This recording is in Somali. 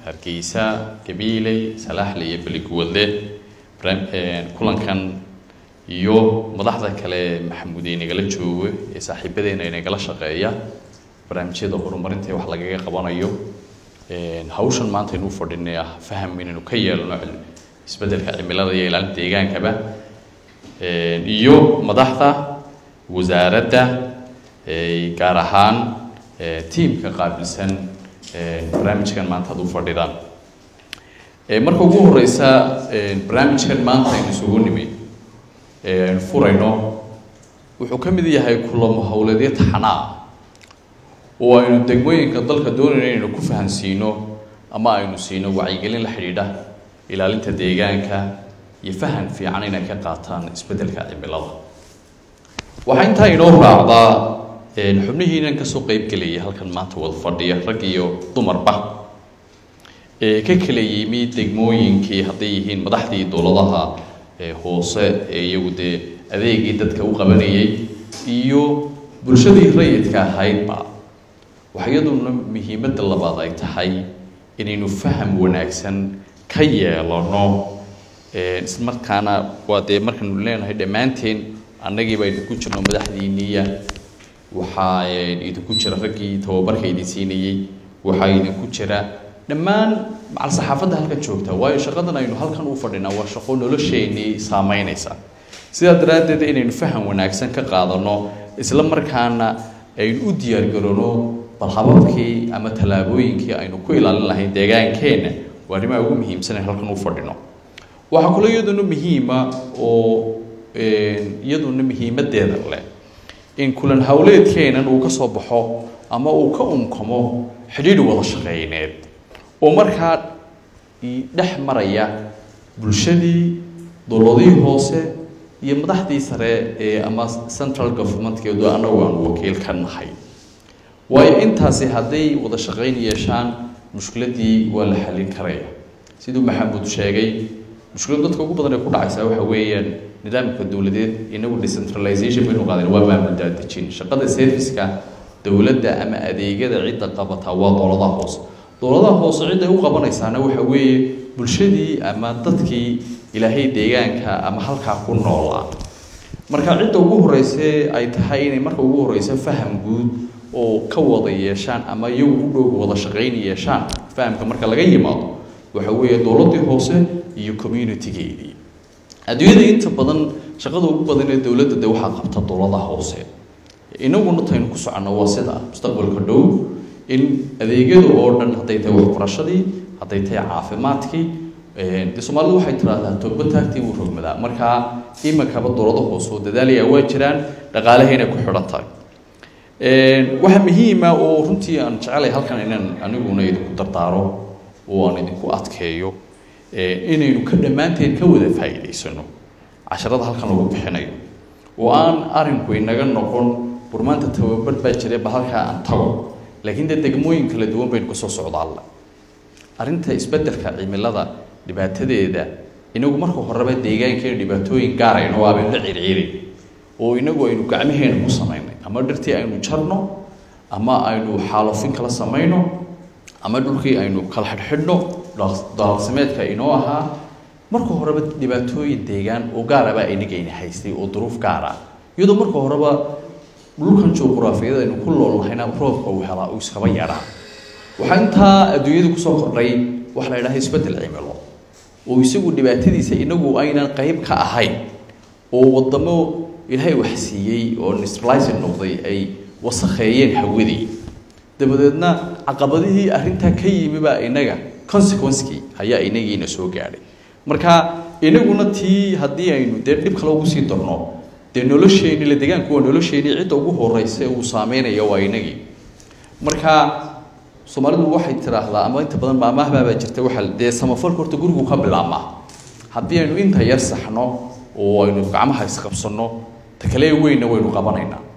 hargeysa gabiiley salaaxle iyo beliguwadle kulankan iyo madaxda kale maxamuud ee nagala joogo ee saaxiibadeena inagala shaqeeya barnaamijyada horumarinta ee wax lagaga qabanayo hawshan maanta aynu u fadhinay ah faham inaynu ka yeelno isbeddelka cimilada iyo ilaalinta deegaankaba iyo madaxda wasaaradda gaar ahaan tiimka qaabilsan barnaamijkan maanta ad u fadhidaan marka ugu horeysa barnaamijkan maanta aynu isugu nimi furayno wuxuu ka mid yahay kulamo howleedyo taxanaa oo aynu degmooyinka dalka doonayno inaynu ku fahansiino ama aynu siino wacyigelin la xidhiidha ilaalinta deegaanka iyo fahan fiican inay ka qaataan isbeddelka cimilada waxaa intaa inoo raacdaa xubnihiinan kasoo qeybgelayay halkan maanta wada fadhiya rag iyo dumarba ee ka kala yimi degmooyinkii hadday yihiin madaxdii dowladaha hoose ee iyagu dee adeegii dadka u qabanayay iyo bulshadii rayidka ahaydba waxa iyaduna muhiimadda labaad ay tahay inaynu faham wanaagsan ka yeelano islamarkaana waa dee markaynu leenahay dhammaanteen annagii baynu ku jirno madaxdiiniya waxaa idinku jira raggii tababarka idin siinayey waxaa idinku jira dhammaan macal saxaafadda halkan joogta waayo shaqadan aynu halkan u fadhinaa waa shaqo nolosheenii saameynaysa sidaa daraaddeed inaynu faham wanaagsan ka qaadano isla markaana aynu u diyaargarano bal hababkii ama tallaabooyinkii aynu ku ilaalin lahayn deegaankeenna waa arrimaha ugu muhiimsan ee halkan u fadhino waxaa kaloo iyaduna muhiima oo iyaduna muhiimadeeda leh in kulan howleedkeenan uu ka soo baxo ama uu ka unkamo xidhiidh wada shaqeyneed oo markaa dhex maraya bulshadii dowladihii hoose iyo madaxdii sare ee ama central governmentkeedu annagu aanu wakiil ka nahay waayo intaasi hadday wada shaqayn yeeshaan mushkiladii waa la xallin karaya siduu maxamuud sheegay mushkilad dadka ugu badan ee ku dhacaysaa waxa weeyaan nidaamka dowladeed inagu decentralization baynu qaadeen waa maamul daadejin shaqada serviceka dowladda ama adeegyada cidda qabataa waa dowladaha hoose dowladaha hoose cidday u qabanaysaana waxa weeye bulshadii ama dadkii ilaahay deegaanka ama halkaa ku noolaa marka cidda ugu horeyse ay tahay inay marka ugu horeysa faham guud oo ka wada yeeshaan ama iyagu u dhow wada shaqayn yeeshaan fahamka marka laga yimaado waxa weeye dowladdii hoose iyo communitygeedii adduunyada inta badan shaqada ugu badan ee dowladda de waxaa qabta dowladaha hoose inaguna taynu ku soconno waa sida mustaqbalka dhow in adeegyada oo dhan hadday tahay waxbarashadii hadday tahay caafimaadkii de soomaalidu waxay tiraahdaa togba taagtii wuu rogmadaa markaa iminkaba dowlada hoose oo dadaalaya waa jiraan dhaqaalahayna ku xidhan tahay waxaa muhiima oo runtii aan jecelay halkan inaan aniguna idinku dardaaro oo aan idinku adkeeyo inaynu ka dhammaanteen ka wada faa'iidaysano casharada halkan lagu bixinayo oo aan arinku inaga noqon burmaanta tababar baa jiray ba halkaa aan tago laakiin dee degmooyin kala duwan baynu kasoo socdaalla arrinta isbeddelka cimilada dhibaatadeeda inagu marka horeba deegaankeena dhibaatooyin gaar aynu aabaynu la circiirin oo inagu aynu gacmaheena ku samaynay ama dhirtii aynu jarno ama aynu xaalofin kala samayno ama dhulkii aynu kala xidhxidhno daaqsimeedka inoo ahaa marka horeba dhibaatooyin deegaan oo gaarabaa inagayna haystay oo duruuf gaar ah iyadoo marka horeba dhulkan juquraafiyada aynu ku loolnahayna roobka uu helaa uu iskaba yeedhaa waxaa intaa adduunyada kusoo kordhay waxa la yidhaha isbeddel cimilo oo isagu dhibaatadiisa inagu aynan qayb ka ahayn oo wadamo ilaahay wax siiyey oo neutralizing noqday ay wasakheeyeen hawadii dabadeedna caqabadihii arrintaa ka yimibaa inaga consequencekii ayaa inagiina soo gaadhay marka inaguna tii haddii aynu dee dhib kale ugu sii darno dee nolosheeni la deegaanku waa nolosheeni cidda ugu horeysa uu saameynaya waa inagii marka soomaalidu waxay tiraahdaa ama inta badan maamahbaabaa jirta waxa dee samafalka horta gurigu ka bilaabmaa haddii aynu inta yar saxno oo aynu gacmaha isqabsanno ta kale weynna waynu qabanaynaa